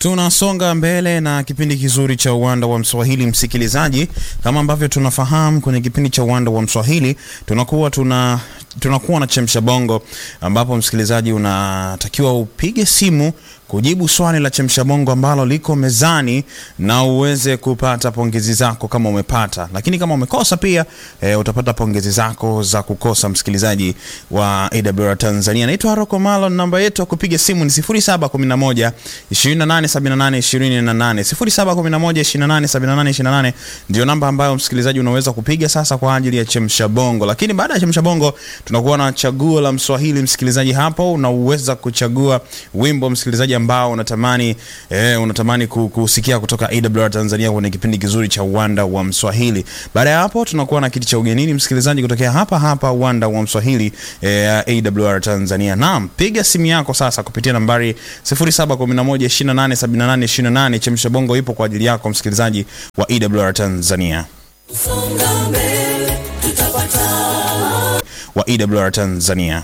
Tunasonga mbele na kipindi kizuri cha uwanda wa Mswahili, msikilizaji. Kama ambavyo tunafahamu, kwenye kipindi cha uwanda wa Mswahili tunakuwa tuna tunakuwa na chemsha bongo, ambapo msikilizaji unatakiwa upige simu kujibu swali la chemsha bongo ambalo liko mezani na uweze kupata pongezi zako kama umepata, lakini kama umekosa pia e, utapata pongezi zako za kukosa. Msikilizaji wa AWR Tanzania, naitwa Haroko Malon. Namba yetu ya kupiga simu ni 0711 2878 28 0711 2878 ndio namba ambayo msikilizaji unaweza kupiga sasa kwa ajili ya chemsha bongo. Lakini baada ya chemsha bongo tunakuwa na chaguo la Mswahili. Msikilizaji, hapo unaweza kuchagua wimbo msikilizaji ambao unatamani eh, unatamani kusikia kutoka AWR Tanzania kwenye kipindi kizuri cha uwanda wa Mswahili. Baada ya hapo tunakuwa na kiti cha ugenini msikilizaji, kutokea hapa hapa uwanda wa Mswahili eh, AWR Tanzania. Naam, piga simu yako sasa kupitia nambari 0711287828. Chemsha bongo ipo kwa ajili yako msikilizaji wa AWR Tanzania wa AWR Tanzania.